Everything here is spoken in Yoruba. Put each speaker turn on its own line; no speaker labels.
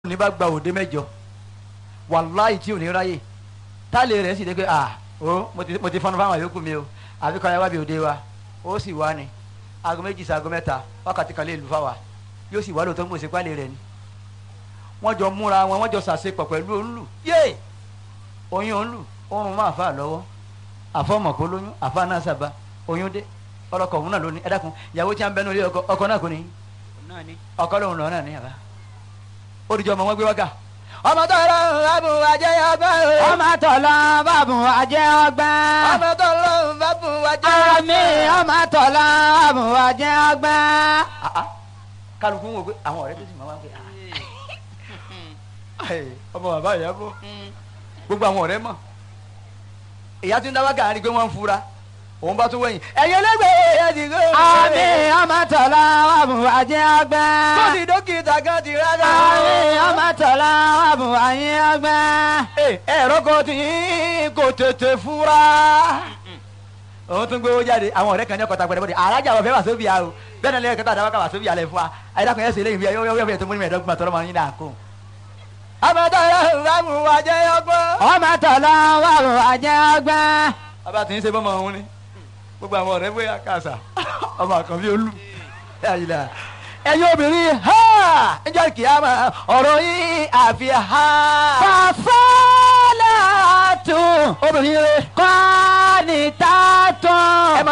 ní bá gba òde mẹ́jọ wàláì tí ò ní ráyè táàlì rẹ̀ sì dé pé à ó mo ti mo ti fọnú fáwọn yòókù mi o àbí kọ́ya wá bí òde wa ó sì wá ni aago méjì sí aago mẹ́ta wákàtí kan lè lù fáwa yóò sì wá lóòótọ́ mo ṣe pálí rẹ̀ ni wọ́n jọ múra wọn wọ́n jọ ṣàṣepọ̀ pẹ̀lú òǹlù yé oyún òǹlù oorun máa fà lọ́wọ́ àfọmọ̀kó lóyún àfa náà sábà oyún dé ọlọkọ òun náà lóní ẹ dákun ìyàwó tí a ń bẹnu ilé ọkọ ọkọ náà kò ní
náà ni.
ọkọ lòun lọ náà ní àbá ó dìjọ ọmọ wọn gbé wákà ọmọ tó lọ bàbù wájẹ ọgbà
ọmọ tọ̀lọ́ bàbù àjẹ́ ọgbà.
ọmọ tó lọ bàbù wájẹ
àmì ọmọ tọ̀lọ́ bàbù àjẹ́ ọgbà.
kálukú ń wò pé àwọn ọ̀rẹ́ tó sì máa wá pé ah, ọmọ bàbá ìyá bọ gbogbo àwọn ọ̀rẹ́ mọ̀ ìyá tí ń dá wákà rí pé wọ́n ń fura òun bá tún wẹ̀yìn ẹ̀yin ẹlẹ́gbẹ̀ẹ́ ẹ̀yẹ ti gbé
àmì ọmọ tọ̀lọ́ bàbù àjẹ́ ọgbà.
tó ti dókítà kan ti rárá.
àmì ọmọ tọ̀lọ́ bàbù àjẹ́ ọgbà.
ẹ̀rọ kan tí kò tètè fura. òun tún gbé owó jáde àwọn ọ̀rẹ́ kan ní ọkọ̀ tagbẹ̀rẹ̀ bọ́dẹ̀ alájà wọ̀ fẹ́ wà sóbì àrò bẹ́ẹ̀ náà lẹ́yìn kẹta àdáwọ́ kà wà sóbì àlẹ́ fún wa ayédàkùn yẹn sì lẹ́yìn bíi yọ́yọ́ fẹ́ tó múni mẹ́ẹ̀ẹ́dọ́gbọ̀n tọ́lọ́ máa ń yín náà kó. àmọ́tọ́ yẹn rámù wá jẹ́ ọgbọ́n.
ọmọ tọ̀lọ́ bàbù àjẹ́ ọgbà.
bàbá tí ń ṣe bọ́mọ òun ni gbogbo àwọn ọ̀rẹ́ bóyá kàṣà ọmọ àkànbí olú ẹ̀yin obìnrin ha ẹjọ́ kìámà ọ̀rọ̀ yín àfi ha.
fàfọ́lá tún
obìnrin rẹ
kọ́ni tá tún.